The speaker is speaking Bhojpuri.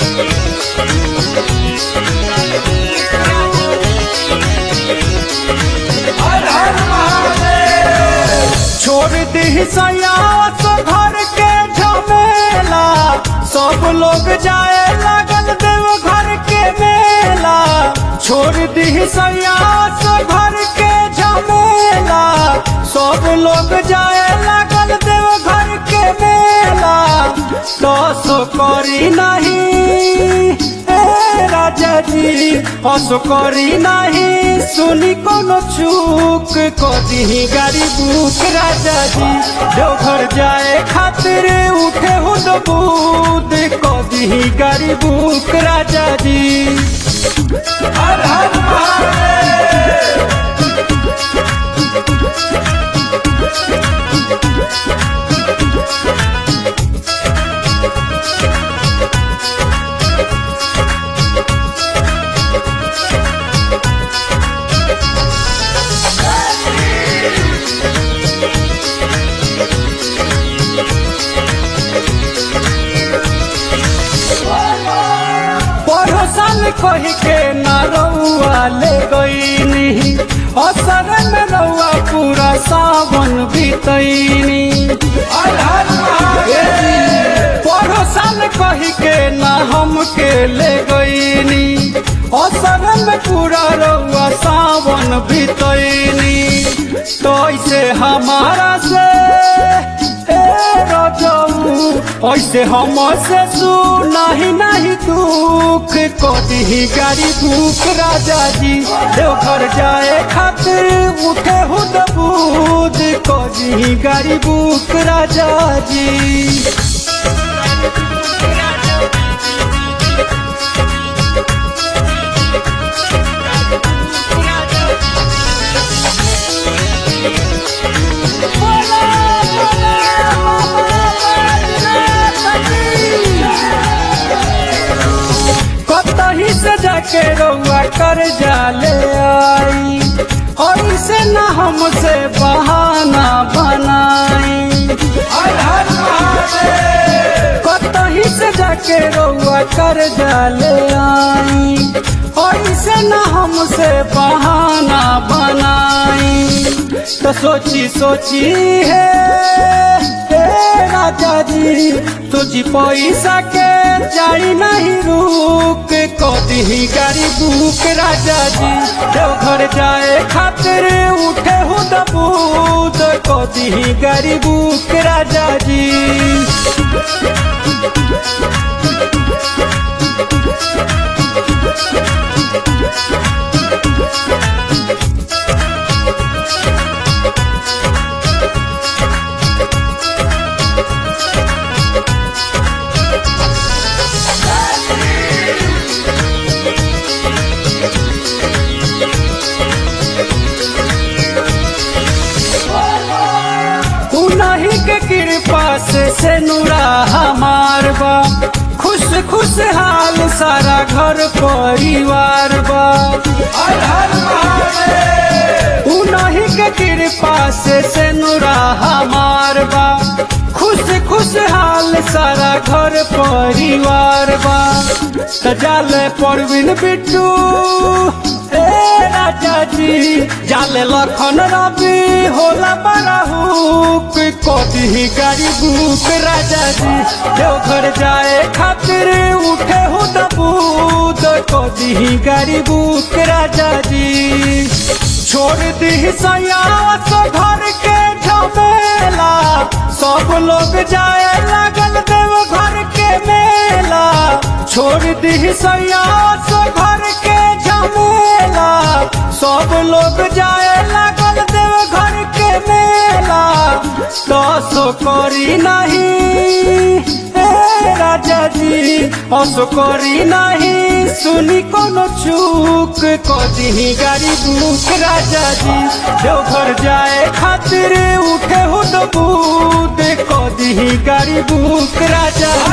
छोड़ दी सयास घर के झमेला सब लोग जाए लागल देव घर के मेला छोड़ दी सयास घर के झमेला सब लोग जाए लागल देव घर के मेला दस करी नहीं ए राजा जी हस करी नहीं सुनी कोनो चूक कदी गाड़ी बुक राजा जी देवघर जाए खातिर उठे हुद बूद कदी गाड़ी बुक राजा जी हर हर महादेव पड़ोसन कह के न रउआ ले गईनी असर में रउआ पूरा सावन बीतैनी पड़ोसन कह के न हमके ले गईनी असर में पूरा रउआ सावन बीतैनी तो ऐसे हमारा से ए रजऊ ऐसे हम से नहीं नहीं दुख कदी गाड़ी भूख राजा जी देवघर जाए खातिर उठे हुद बूद कदी गाड़ी भूख राजा जी कतही से जाके रउआ कर जाले आई और इसे न हमसे बहाना बनाई कतही से जाके रउआ कर जाले आई और इसे न हमसे बहाना बनाई तो सोची सोची है हे राजा जी तुझी पैसा के जाई नहीं रुक कदी गाड़ी बुक राजा जी देवघर जाए खातिर उठे हो दबूद कदी गाड़ी बुक राजा जी उन्हीं के कृपा से से नूरा हमार बा खुश खुश हाल सारा घर परिवार बा उन्हीं के कृपा से से नूरा हमार बा खुश खुश हाल सारा घर परिवार बा सजाल परवीन बिट्टू ए राजा जी जाले लखन रवि होला बड़ा हुक कदी गाड़ी बुक राजा जी देवघर जाए खातिर उठे हो दबूद कदी गाड़ी बुक राजा जी छोड़ दी सयास घर के झमेला सब लोग जाए लागल देव घर के मेला छोड़ दी सयास घर के झमेला सब लोग जाए लागल देव घर के मेला दस करी नहीं ए राजा जी हस करी नहीं सुनी कोनो चूक कदी गाड़ी बुक राजा जी देवघर जाए खातिर उठे हो दबूद कदी गाड़ी बुक राजा